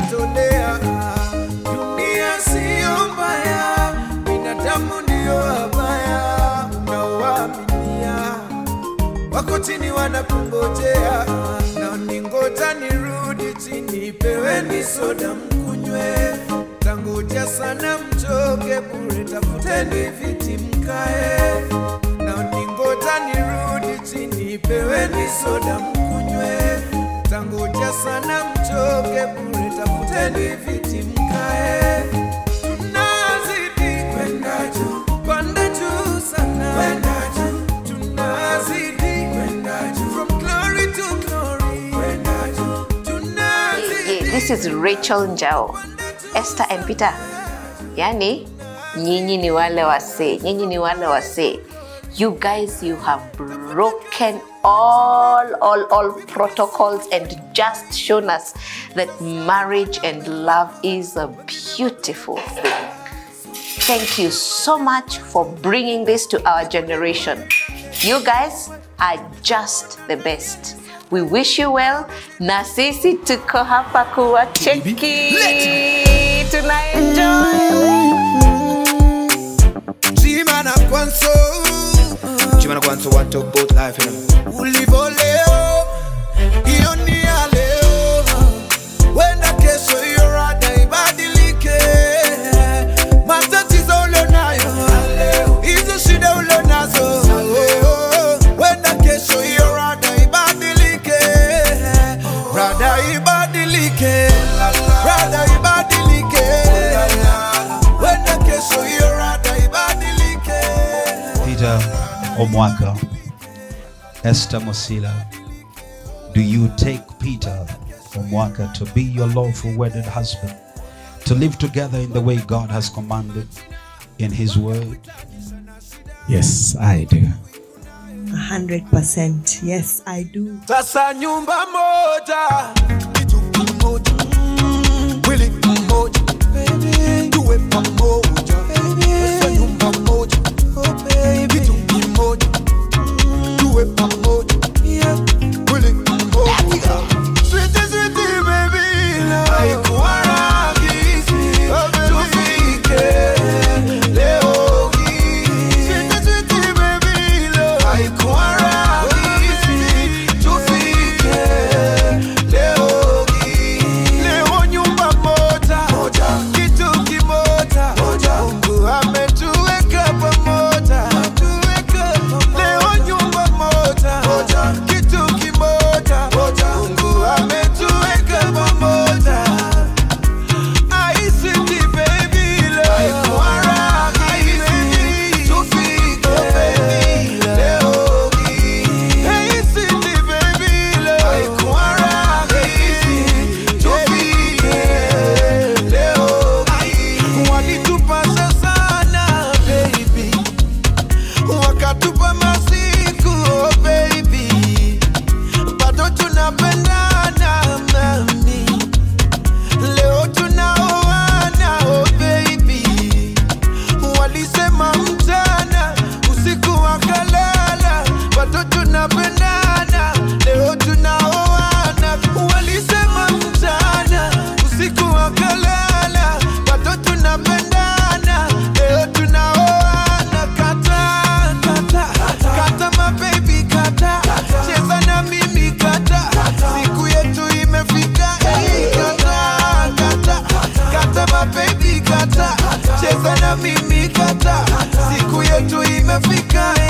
kujitolea. Dunia siyo mbaya, binadamu ndio wabaya, unaowaaminia wako chini wanakungojea, na ningoja nirudi chini, peweni soda mkunywe, tangoja sana mchoke bure, tafuteni viti mkae, na ningoja nirudi chini, peweni soda mkunywe, tangoja sana mchoke bure, tafuteni viti mkae, tunazidi kwenda juu, kwenda juu sana, kwenda juu tunazidi kwenda juu from glory to glory kwenda juu tunazidi Yeah, this is Rachel Njao, Esther and Peter. Yani, nyinyi ni wale wasee, nyinyi ni wale wasee. You guys, you have broken all, all, all protocols and just shown us that marriage and love is a beautiful thing. Thank you so much for bringing this to our generation. You guys are just the best. We wish you well. Na sisi tuko hapa kuwacheki. Tunaenjoy. Jimana kwanso Chimana kwanza want to both life, you know. ulivyo leo hiyo ni ya leo wenda kesho hiyo rada ibadilike matatizo ulionayo hizo shida ulionazo wenda kesho hiyo rada ibadilike rada ibadilike rada ibadilike wenda kesho hiyo rada ibadilike Peter Omwaka, Esther Mosila, do you take Peter Omwaka to be your lawful wedded husband, to live together in the way God has commanded in His Word? Yes, I do. A hundred percent. Yes, I do. Sasa nyumba moja, kitu kimoja, mm, mwili mmoja, baby, tuwe pamoja, baby. Sasa nyumba moja, oh baby, kitu kimoja, mm, tuwe pamoja, yeah, mwili mmoja. Sweetie, sweetie, baby, love. Haikuwa rahisi, tufike leo hii. Sweetie, sweetie, baby, love. Haikuwa rahisi, tufike leo hii. Leo nyumba moja, kitu kimoja, Mungu ametuweka pamoja. Leo nyumba moja, kitu kimoja, Mungu ametuweka pamoja. ICT baby love. Haikuwa rahisi, tufike leo hii. ICT baby love. Haikuwa rahisi, tufike leo hii. Walitupasa sana baby, wakatupa masiku oh baby, bado tunapendana mami Leo tunaoana oh baby, walisema mchana usiku wakalala, bado tunapendana. Leo tunaoana, walisema mchana usiku wakalala, bado tunapendana. Leo tunaoana, kata kata kata, my baby kata, cheza na mimi kata, siku yetu imefika, hey, kata kata kata, my baby kata, cheza na mimi kata, siku yetu imefika,